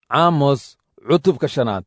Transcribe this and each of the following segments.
caamos cutubka shanaad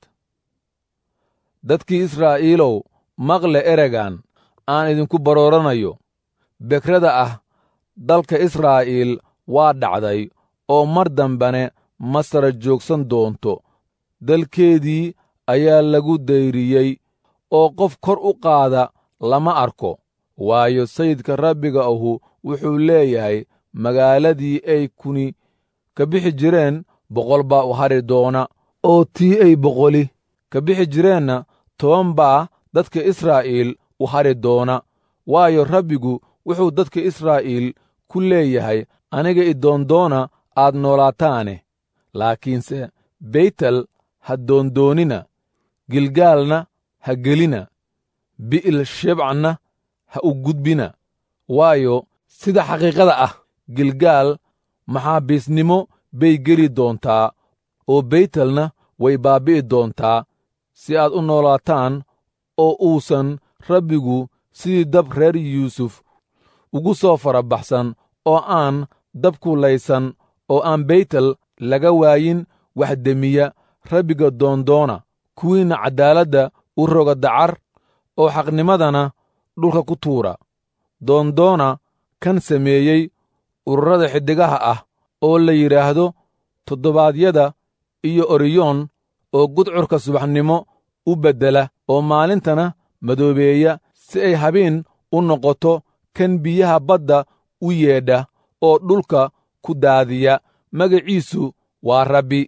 dadkii israa'iilow maqle eregan aan idinku barooranayo bekrada ah dalka israa'iil waa dhacday oo mar dambene ma sara joogsan doonto dalkeedii ayaa lagu dayriyey oo qof kor u qaada lama arko waayo sayidka rabbiga ahu wuxuu leeyahay magaaladii ay kuni ka bixi jireen boqol baa u hari doona oo tii ay boqoli ka bixi jireenna toban baa dadka israa'iil u hari doona waayo rabbigu wuxuu dadka israa'iil ku leeyahay aniga idoondoona aad noolaataane laakiinse beytel ha doondoonina gilgaalna ha gelina bi'il shebcna ha u gudbina waayo sida xaqiiqada ah gilgaal maxaabiisnimo bay geli doontaa oo beytelna way baabbi'i doontaa si aad u noolaataan oo uusan rabbigu sidii dab reer yuusuf ugu soo farabaxsan oo aan dabku laysan oo aan beytel laga waayin wax demiya rabbiga doondoona kuwiinna caddaaladda u roga dacar oo xaqnimadana dhulka ku tuura doondoona kan sameeyey ururada xiddigaha ah oo la yidhaahdo toddobaadyada iyo oriyoon oo gudcurka subaxnimo u beddela oo maalintana madoobeeya si ay habeen u noqoto kan biyaha badda u yeedha oo dhulka ku daadiya magaciisu waa rabbi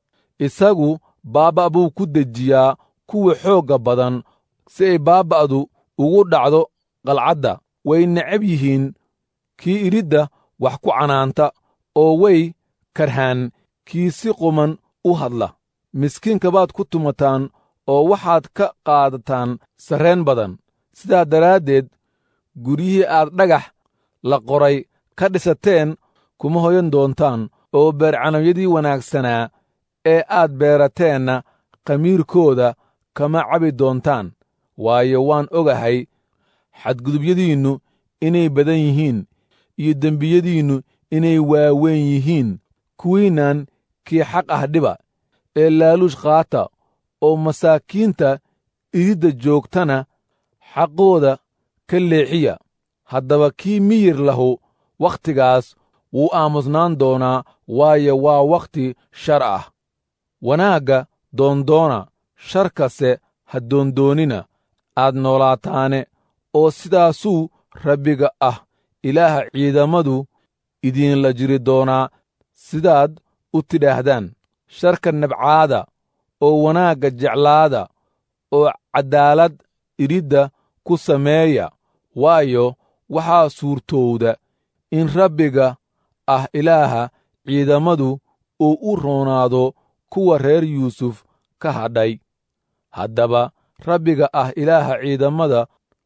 isagu baabba' buu ku dejiyaa kuwa xoogga badan si ay baabba'du ugu dhacdo qalcadda way necab yihiin kii idhidda wax ku canaanta oo way karhaan kii si quman u hadla miskiinka baad ku tumataan oo waxaad ka qaadataan sarreen badan sidaa daraaddeed guryihii aad dhagax la qoray ka dhisateen kuma hoyan doontaan oo beercanawyadii wanaagsanaa ee aad beerateenna khamiirkooda kama cabi doontaan waayo waan ogahay xadgudubyadiinnu inay badan yihiin iyo dembiyadiinnu inay waaweyn yihiin kuwiinnan kii xaq ah dhiba ee laaluush qaata oo masaakiinta ididda joogtana xaqooda ka leexiya haddaba kii miyir lahu wakhtigaas wuu aamusnaan doonaa waayo waa wakhti shar ah wanaagga doondoona sharkase ha doondoonina aad noolaataane oo sidaasuu rabbiga ah ilaaha ciidamadu idiinla jiri doonaa sidaad u tidhaahdaan sharka nabcaada oo wanaagga jeclaada oo caddaalad idhidda ku sameeya waayo waxaa suurtowda in rabbiga ah ilaaha ciidamadu uu u roonaado kuwa reer yuusuf ka hadhay haddaba rabbiga ah ilaaha ciidamada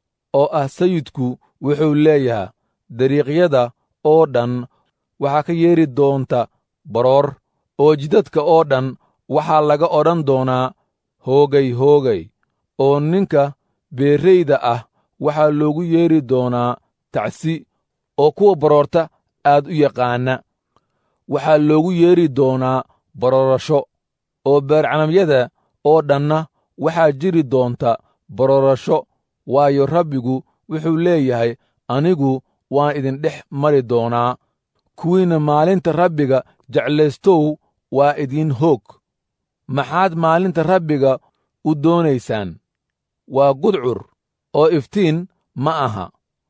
oo ah sayidku wuxuu leeyahay dariiqyada oo dhan waxaa ka yeedhi doonta baroor oo jidadka oo dhan waxaa laga odhan doonaa hoogay hoogay oo ninka beerrayda ah waxaa loogu yeedhi doonaa tacsi oo kuwa baroorta aad u yaqaana waxaa loogu yeedhi doonaa baroorasho oo beercanamyada oo dhanna waxaa jiri doonta baroorasho waayo rabbigu wuxuu leeyahay anigu waan idin dhex mari doonaa kuwiinna maalinta rabbiga jeclaystow waa idiin hoog maxaad maalinta rabbiga u doonaysaan waa gudcur oo iftiin ma aha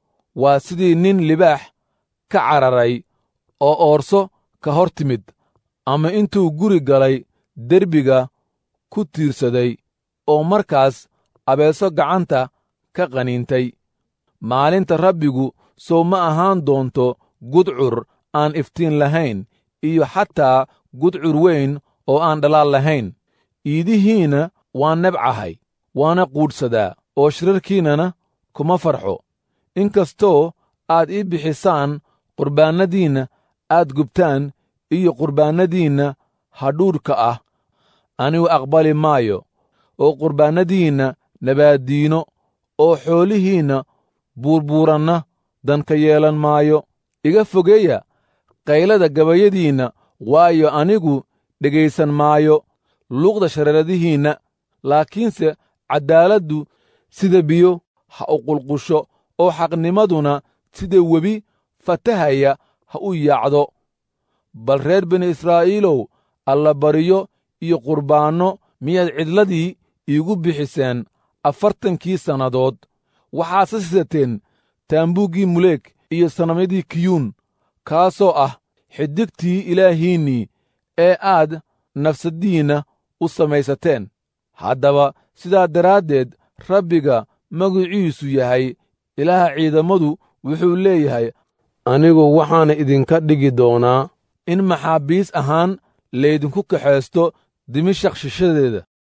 waa sidii nin libaax ka cararay oo oorso ka hor timid ama intuu guri galay derbiga ku tiirsaday oo markaas abeeso gacanta ka qaniintay maalinta rabbigu sow ma ahaan doonto gudcur aan iftiin lahayn iyo xataa gudcur weyn oo aan dhalaal lahayn iidihiinna waan nebcahay waana quudhsadaa oo shirarkiinnana kuma farxo inkastoo aad ii bixisaan qurbaannadiinna aad gubtaan iyo qurbaannadiinna hadhuudhka ah anigu aqbali maayo oo qurbaannadiinna nabaaddiino oo xoolihiinna buurbuuranna danka yeelan maayo iga fogeeya qaylada gabayadiinna waayo anigu dhegaysan maayo luuqda shareeradihiinna laakiinse caddaaladdu sida biyo ha u qulqusho oo xaqnimaduna sida webi fatahaya ha u yaacdo bal reer bini israa'iilow allabariyo iyo qurbaanno miyaad cidladii iigu bixiseen afartankii sannadood waxaase sidateen taambuuggii muleeg iyo sanamyadii kiyuun kaasoo ah xidigtii ilaahiinnii ee aad nafsaddiinna u samaysateen haddaba sidaa daraaddeed rabbiga magiciisu yahay ilaaha ciidammadu wuxuu leeyahay anigu waxaana idinka dhigi doonaa in maxaabiis ahaan laydinku kaxaysto dimashaq shishadeeda